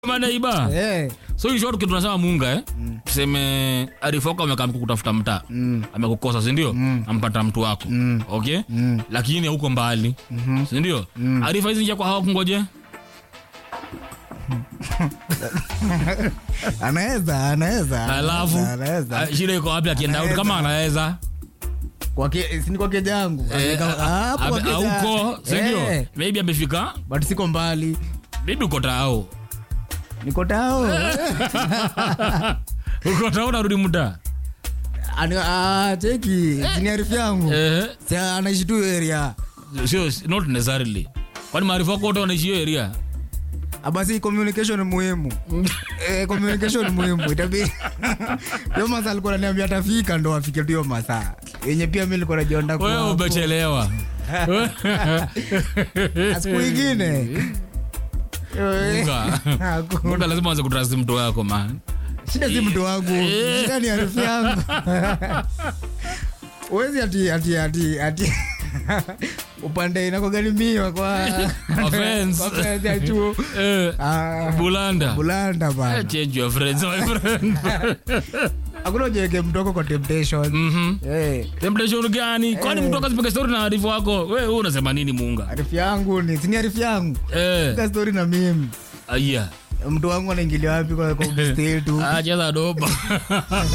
manaiba Eh, so in short kitu tunasema munga eh? tuseme arifoka amekaa kutafuta mtaa Mm. amekukosa sindio mm. ampata mtu wako Mm. okay Mm. lakini hauko mbali Mhm. sindio Mm. arifa hizi njia kwa hawa kungoje anaweza anaweza alafu anaweza ah, shida iko wapi akienda out kama anaweza kwake sini kwake jangu Eh, Ameka- a- hapo a- kwake auko jangu. sindio Eh, maybe amefika but siko mbali maybe uko tao niko tao uko tao narudi muda Ani- ah, cheki chini arifu yangu eh, si anaishi tu area sio not necessarily kwani maarifa wako wote wanaishi hiyo area Ah, basi communication ni muhimu eh, communication ni muhimu itabidi hiyo masaa alikuwa ananiambia atafika ndo afike tu hiyo masaa yenye pia mi nilikuwa najionda wewe kwa umechelewa siku ingine Munga. Hakuna. Munga lazima anze kutrust mtu wako man shida si mtu wangu Eh. shida ni arifu yangu uwezi ati ati ati ati upande inakoganimiwa kwa Offense. kwa offense ya chuo eh, Ah, bulanda bulanda Eh, bana change your friends my friend hakuna ujeweke mtoko kwa temptation Mhm. Eh, temptation gani kwani Eh. mtu akazipiga story na arifu wako wewe wewe unasema nini munga arifu yangu ni sini arifu yangu eh Piga story na mimi aya mtu wangu anaingilia wapi kwa kwa mstari tu acheza doba